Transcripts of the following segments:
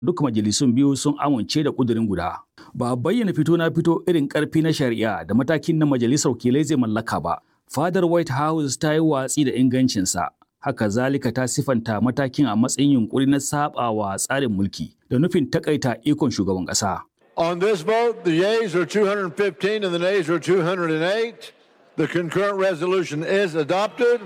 duk majalisun biyu sun amince da ƙudurin guda. Ba a bayyana fito na fito irin ƙarfi na shari'a da matakin na majalisar wakilai zai mallaka ba. Fadar White House ta yi watsi da ingancinsa. Haka zalika ta sifanta matakin a matsayin yunkuri na saɓawa tsarin mulki da nufin takaita ikon shugaban ƙasa. On this vote, the yeas are 215 and the nays are 208. The concurrent resolution is adopted.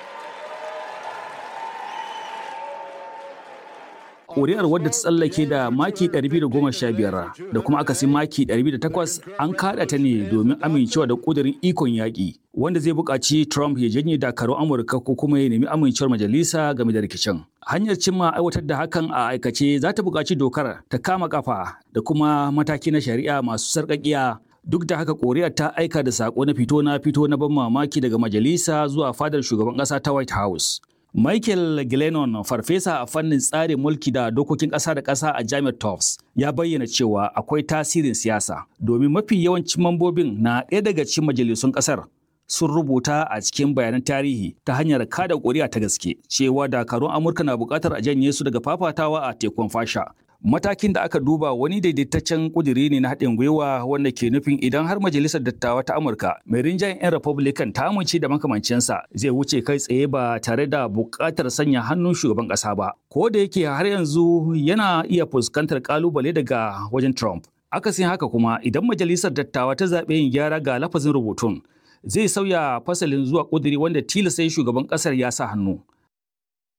Ƙuri'ar wadda ta tsallake da maki 215 da kuma akasin maki 208 an kaɗa ta ne domin amincewa da ƙudurin ikon yaƙi wanda zai buƙaci Trump ya janye dakarun Amurka ko kuma ya nemi amincewar majalisa game da rikicin. Hanyar cimma aiwatar da hakan a aikace za ta buƙaci dokar ta kama kafa da kuma mataki na shari'a masu sarƙaƙiya duk da haka koriya ta aika da sako na fito na fito na ban mamaki daga majalisa zuwa fadar shugaban ƙasa ta white house michael glennon farfesa a fannin tsarin mulki da dokokin ƙasa da ƙasa a jami'ar tufts ya bayyana cewa akwai tasirin siyasa domin mafi yawancin mambobin na ɗaya daga cikin majalisun ƙasar sun rubuta a cikin bayanan tarihi ta hanyar kada ƙuri'a ta gaske cewa dakarun amurka na buƙatar a janye su daga fafatawa a tekun fasha matakin da aka duba wani daidaitaccen kuduri ne na haɗin gwiwa wanda ke nufin idan har majalisar dattawa ta amurka mai rinjayen 'yan republican ta amince da makamancinsa zai wuce kai tsaye ba tare da buƙatar sanya hannun shugaban ƙasa ba ko da yake har yanzu yana iya fuskantar ƙalubale daga wajen trump akasin haka kuma idan majalisar dattawa ta zaɓe yin gyara ga lafazin rubutun zai sauya fasalin zuwa ƙuduri wanda tilasta shugaban ƙasar ya sa hannu